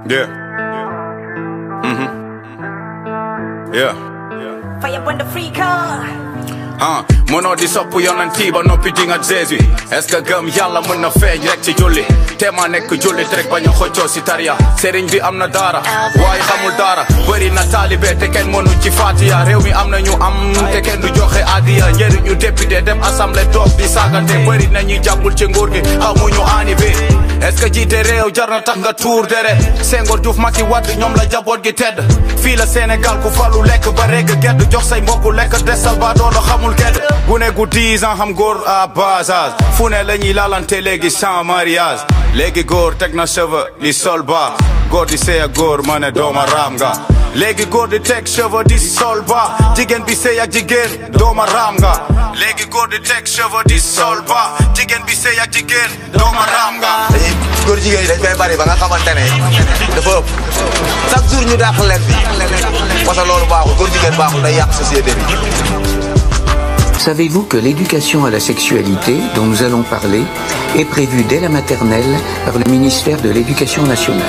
Yeah. Mm-hmm. Yeah. Fire when the free car. ah mënoo di sopp yonanti ba noppi di nga Jésus est-ce que gëm yàlla mën na feeñ rek ci julli te ma nekk jullit rek bañ a xëccoo si tariya sëriñ bi am na daara waaye xamul daara bëri na taalibe te kenn mënu ci fatiya réew mi am na ñu am te kenn du joxe adiya njëriñu député dem assemblée toog di saagante bëri na ñuy jàppul ci nguur gi xamuñu aani bi est-ce que jiite réew jar na tax nga tuur dere Senghor Diouf Macky Wade ñoom la jaboot gi tedd fii la Sénégal ku falu lekk ba reg gedd jox say mbokku lekk desal ba doolo xamul gedd gune gu 10 ans xam góor à bas âge fu ne la ñuy laalante léegi sans mariage léegi góor teg na cheveux di sol ba góor di sey ak góor ma ne dooma raam nga léegi góor di teg cheveux di sol ba jigéen bi sey ak jigéen dooma raam nga léegi góor di teg cheveux di sol ba jigéen bi sey ak jigéen dooma raam nga dañuy góor jigéen yi dañ fay bari ba nga xamante ne dafa ëpp chaque jour ñu dàq leen bi parce que loolu baaxul góor jigéen baaxul day yàq société bi. Savez-vous que l'éducation à la sexualité, dont nous allons parler, est prévue dès la maternelle par le ministère de l'Éducation nationale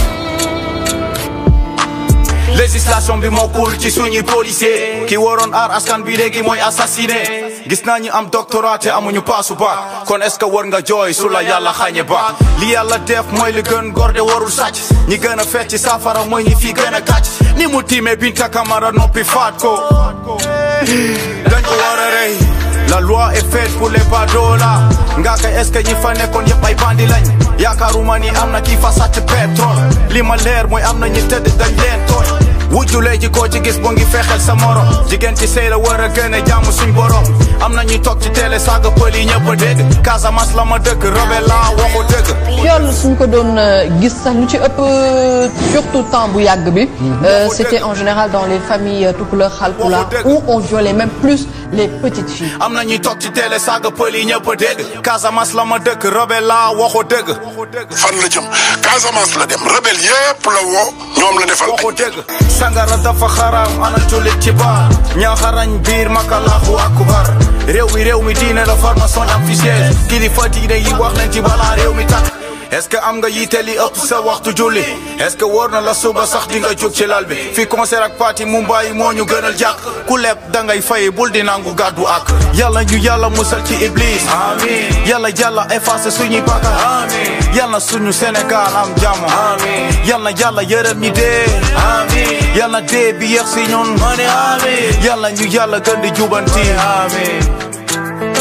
législation bi moo cool ci suñuy policier ki waroon aar askan bi léegi mooy assassiné gis naa ñi am doctorat te amuñu paasu ba kon est-ce que war nga jooy su la yàlla xañe ba li yàlla def mooy li gën gorde warul sàcc ñi gën a fecc ci saafara mooy ñi fi gën a kàcc ni mu tiimee Binta Camara noppi faat ko dañ ko war a rey la loi est faite pour les badoola nga kay est-ce que ñi fa nekkoon yëpp ay bandi lañ yaakaaruma ni am na kii fa sàcc pétrole li ma leer mooy am na ñi tëdd dañ leen tooñ wujjulee ji koo ci gis bo ngi fexeel sa morom jigéen ci sëy la war a gën a jaamu suñ borom am na ñuy toog ci télé saaga pël yi ñëpp a dégg Casamance la ma dëkk robe laa waxu dëgg viol suñ ko doon gis sax lu ci ëpp surtout temps bu yàgg bi c'était en général dans les familles tukulóor xalpulaar où on violait même plus les petites filles am na ñuy toog ci télé saaga pël yi ñëpp a dégg Casamance la ma dëkk robe laa waxu dëgg fan la jëm Casamance la dem rebelle yépp la woo ñoom la defal waxu dëgg sangara dafa xaraam ana jullit ci baar ñaaxarañ biir makalaahu akbar réew mi réew mi diine la formation am fi siège kilifa diine yi wax nañ ci balaa réew mi takk est-ce que am nga yitte li ëpp sa waxtu julli est-ce que wóor na la suba sax di nga jóg ci lal bi fi concert ak party Mumbai moo ñu gënal jàkk ku leb dangay fay bul di nangu gàddu ak yàlla ñu yàlla musal ci iblis amiin yàlla yàlla effacé suñuy bakkaar amiin yàlla suñu Sénégal am jàmm amiin yàlla yàlla yërëm ñi dee amiin yàlla dee bi yeex si ñun amiin yàlla ñu yàlla gën di jubanti amiin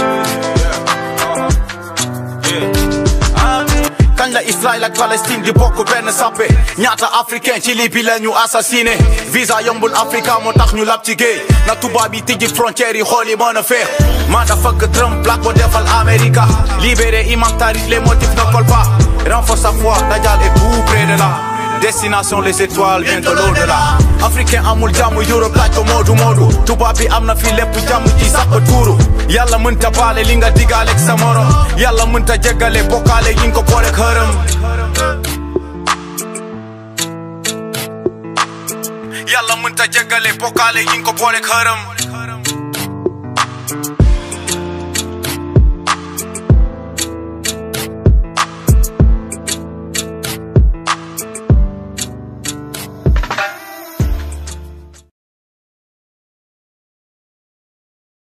kañ la Israël ak Palestine di bokk benn sappe ñaata africain ci Libye la ñu assassiné visa yombul Africa moo tax ñu lab ci géej na tubaab yi tijji frontières yi xool yi mën a feex maa dafa fëgg Trump black ko defal America libéré Imam Tariq les motifs ne collent pas renforce sa foi Dajjal est tout près de là destination les étoiles bientôt l'au-delà africain amul jàmm Europe laaj ko moodu moodu tubaab bi am na fi lépp jàmm ji sax ba tuuru yàlla mënta baale li nga digaaleeg sa morom yàlla mënta jéggale bokkaale yi nga ko boole xërëm yàlla mënta jéggale bokkaale yi nga ko boole xërëm